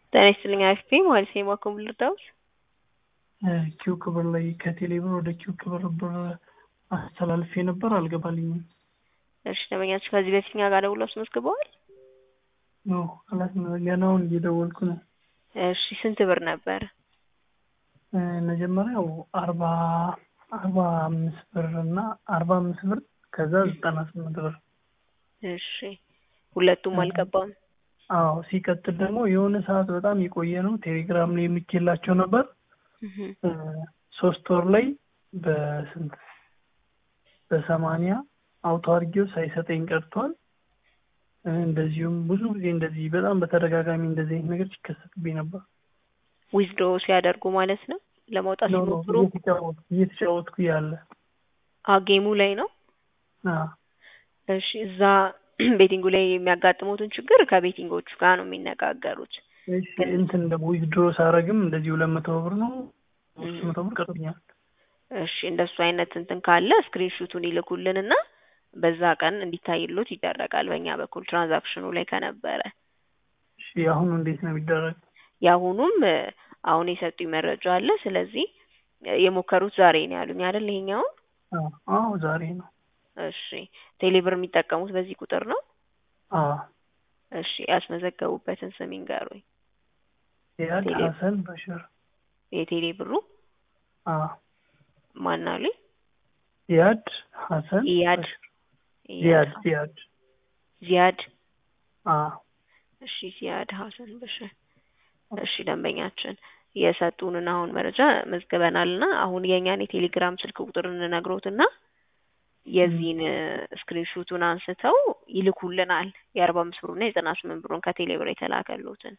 ጤና ይስጥልኝ አክስቴ ማለት ነው የማኮ ልርዳውስ ኪው ክብር ላይ ከቴሌ ብር ወደ ኪው ክብር ብር አስተላልፌ ነበር፣ አልገባልኝም። እሺ ደንበኛችሁ ከዚህ በፊት እኛ ጋር ደውሎ አስመዝግበዋል? ኖ አላት ገናውን እየደወልኩ ነው። እሺ ስንት ብር ነበር? መጀመሪያው አርባ አርባ አምስት ብር እና አርባ አምስት ብር ከዛ ዘጠና ስምንት ብር። እሺ ሁለቱም አልገባም። አዎ ሲቀጥል ደግሞ የሆነ ሰዓት በጣም የቆየ ነው ቴሌግራም ላይ የሚኬላቸው ነበር ሶስት ወር ላይ በስንት በሰማንያ አውቶ አድርጌው ሳይሰጠኝ ቀርቷል። እንደዚሁም ብዙ ጊዜ እንደዚህ በጣም በተደጋጋሚ እንደዚህ አይነት ነገር ሲከሰትብኝ ነበር። ዊዝድሮ ሲያደርጉ ማለት ነው ለማውጣት ሲሞክሩ እየተጫወትኩ ያለ ጌሙ ላይ ነው። እሺ እዛ ቤቲንጉ ላይ የሚያጋጥሙትን ችግር ከቤቲንጎቹ ጋር ነው የሚነጋገሩት። እንትን ደግሞ ዊዝድሮ ሳረግም እንደዚህ ሁለት መቶ ብር ነው ሶስት መቶ ብር ቀርቶኛል። እሺ እንደሱ አይነት እንትን ካለ ስክሪንሹቱን ይልኩልንና በዛ ቀን እንዲታይሎት ይደረጋል በእኛ በኩል ትራንዛክሽኑ ላይ ከነበረ። እሺ አሁኑ እንዴት ነው የሚደረግ? የአሁኑም አሁን የሰጡኝ መረጃ አለ። ስለዚህ የሞከሩት ዛሬ ነው ያሉኝ አይደል? ይሄኛውን አዎ ዛሬ ነው። እሺ ቴሌብር የሚጠቀሙት በዚህ ቁጥር ነው? አዎ እሺ ያስመዘገቡበትን ስም ይንገሩኝ። ኢያድ ሀሰን በሽር። የቴሌ ብሩ አዎ ማን አሉኝ? ኢያድ ሀሰን ኢያድ ዚያድ ዚያድ ዚያድ አዎ እሺ ዚያድ ሀሰን በሽር። እሺ ደንበኛችን የሰጡንን አሁን መረጃ መዝግበናልና አሁን የእኛን የቴሌግራም ስልክ ቁጥር እንነግሮትና የዚህን ስክሪንሹቱን አንስተው ይልኩልናል። የአርባ አምስት ብሩና የዘጠና ስምንት ብሩን ከቴሌ ብር የተላከሉትን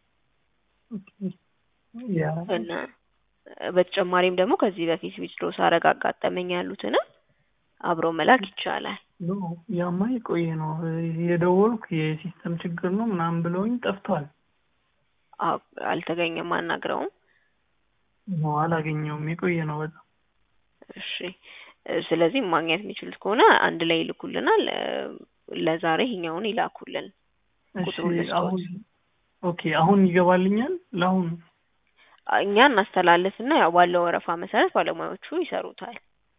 እና በተጨማሪም ደግሞ ከዚህ በፊት ዊዝድሮ ሳረግ አጋጠመኝ ያሉትንም አብረው መላክ ይቻላል። ያማ የቆየ ነው የደወልኩ የሲስተም ችግር ነው ምናምን ብለውኝ ጠፍቷል። አልተገኘም፣ አናግረውም ነው አላገኘውም። የቆየ ነው በጣም እሺ። ስለዚህ ማግኘት የሚችሉት ከሆነ አንድ ላይ ይልኩልናል። ለዛሬ ይሄኛውን ይላኩልን። ቁጥሩን ልስጦት። ኦኬ አሁን ይገባልኛል። ለአሁን እኛ እናስተላልፍና ያው ባለው ወረፋ መሰረት ባለሙያዎቹ ይሰሩታል።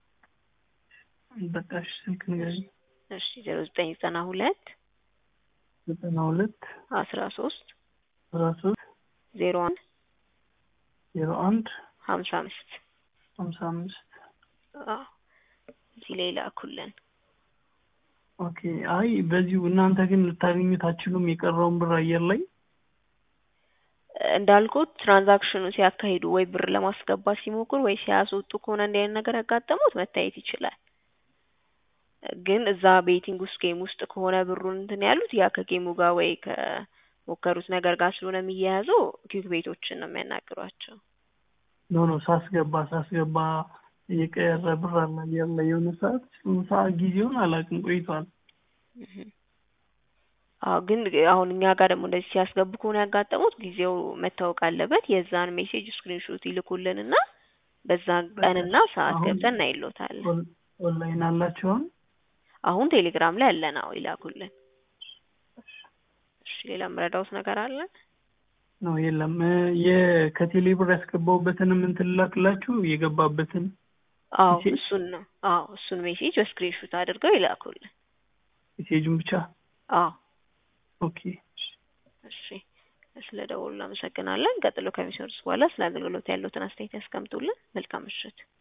በቃ እሺ፣ ስልክ ንገሪኝ። እሺ ዜሮ ዘጠኝ ዘጠና ሁለት ዘጠና ሁለት አስራ ሶስት አስራ ሶስት ዜሮ አንድ ዜሮ አንድ ሀምሳ አምስት ሀምሳ አምስት እዚህ ላይ ላኩልን። ኦኬ አይ በዚሁ እናንተ ግን ልታገኙት አትችሉም። የቀረውን ብር አየር ላይ እንዳልኩት ትራንዛክሽኑ ሲያካሂዱ ወይ ብር ለማስገባት ሲሞክሩ ወይ ሲያስወጡ ከሆነ እንዲህ አይነት ነገር ያጋጠሙት መታየት ይችላል። ግን እዛ ቤቲንግ ውስጥ ጌም ውስጥ ከሆነ ብሩን እንትን ያሉት ያ ከጌሙ ጋር ወይ ከሞከሩት ነገር ጋር ስለሆነ የሚያያዘው ኪክ ቤቶችን ነው የሚያናግሯቸው። ኖ ኖ ሳስገባ ሳስገባ የቀረ ብር አለ አየር ላይ የሆነ ሰዓት ሰዓት ጊዜውን አላውቅም ቆይቷል። አዎ ግን አሁን እኛ ጋር ደግሞ እንደዚህ ሲያስገቡ ከሆነ ያጋጠሙት ጊዜው መታወቅ አለበት። የዛን ሜሴጅ ስክሪንሾት ይልኩልንና በዛ ቀንና ሰዓት ገብተን እናይሎታለን። ኦንላይን አላቸውን አሁን ቴሌግራም ላይ አለን። አዎ ይላኩልን። እሺ ሌላ የምረዳውት ነገር አለ? ነው የለም። ከቴሌ ብር ያስገባሁበትንም እንትን ላክላችሁ የገባበትን አዎ እሱን ነው። አዎ እሱን ሜሴጅ በስክሪንሾት አድርገው ይላኩልን። ሜሴጁን ብቻ አዎ ኦኬ እሺ ስለ ደውሉ እናመሰግናለን። ቀጥሎ ከሚሰሩት በኋላ ስለ አገልግሎት ያሉትን አስተያየት ያስቀምጡልን። መልካም ምሽት።